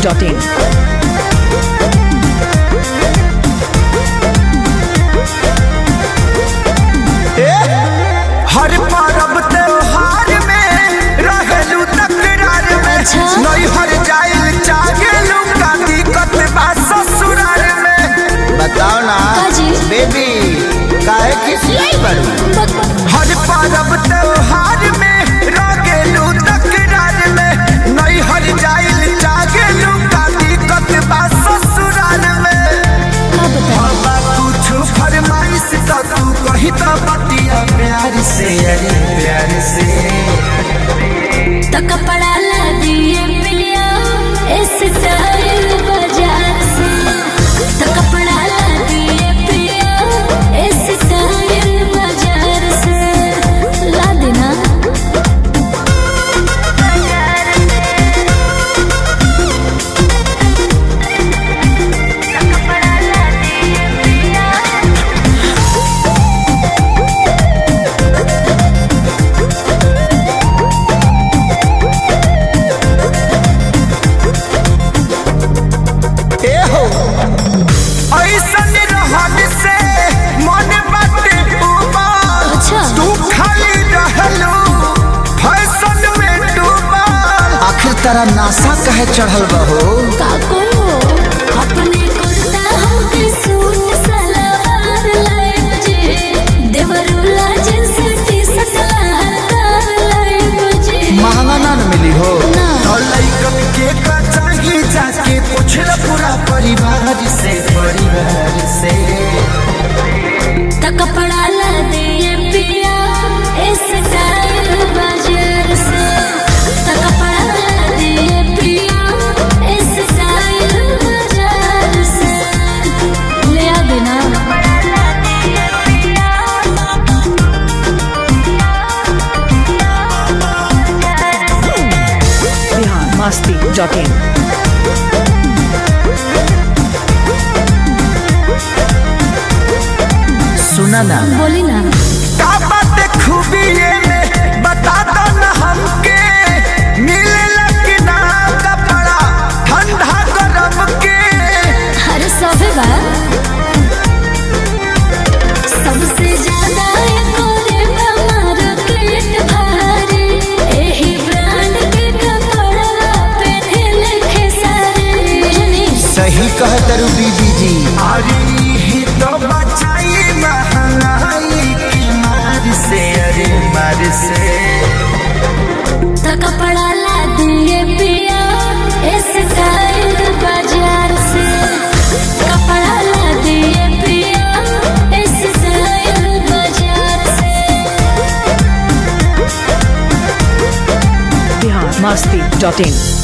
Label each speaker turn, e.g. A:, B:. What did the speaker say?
A: masti.in.
B: हर पर्व त्योहार में रहेलू तकरार में
C: अच्छा।
B: नहीं हर जाइल चाहेलू का दिक्कत बा ससुराल में बताओ ना
C: काजी?
B: बेबी काहे किसियाई बड़ू हर पर्व त्योहार में रहेलू तकरार में नहीं हर जाइल चाहेलू का दिक्कत बा ससुराल में
C: का बता
B: बाबा कुछ फरमाइश तो तू कही तो बतिया प्यार से अरे प्यार से
C: तो कपड़ा ला दिए पिलिया इस स्टाइल बाजार से तो कपड़ा ला दिए पिलिया इस स्टाइल बाजार से ला देना
B: ए हो ऐसन रहन से मन बाटे उबाल
C: अच्छा।
B: तू खाली रहलू फैशन में डूबल आखिर तेरा नासा कहे चढ़ल बहो
C: का करो अपने कुर्ता हमके सूट सलवार लाए बजे देवरुला जींस टी शर्ट लहंगा लाए बजे
B: महंगा ना न मिली हो
C: ना।
B: और लइकन के का चाहिए जाके पूछल पूरा परिवार से परिवार से
C: तो कपड़ा ला दिए पिया इस स्टाइल बाजार से तो कपड़ा ला दिए पिया इस स्टाइल बाजार से ले आ देना
A: Bihar masti.in.
B: सुना ना
C: बोली ना
B: का बात खूबी ये में बता दो ना हमके मिले कि ना कपड़ा ठंडा गरम के
C: हर सब बा सबसे ज्यादा कोरे मार्केट भारी एही ब्रांड के कपड़ा पहने खेसारी
B: सही कह तरु बीबी जी अरे ही तो बचाई महंगाई की मार से अरे मार से
C: तो कपड़ा ला दिए पिया इस स्टाइल बाजार से कपड़ा ला दिए पिया इस स्टाइल बाजार से
A: Bihar masti.in.